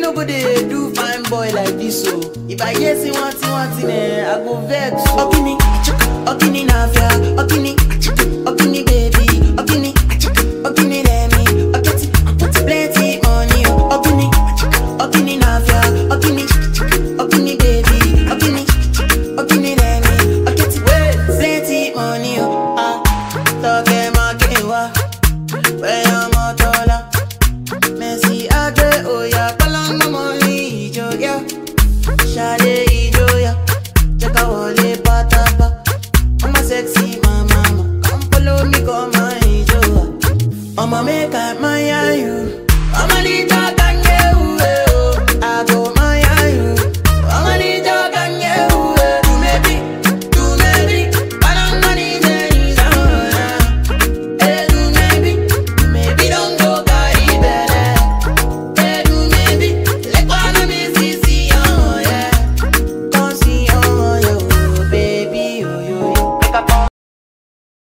no go dey do fine boy like this o. If I hear say one thing one thing eh, I go vex o. Ogini, ogini na afia, ogini,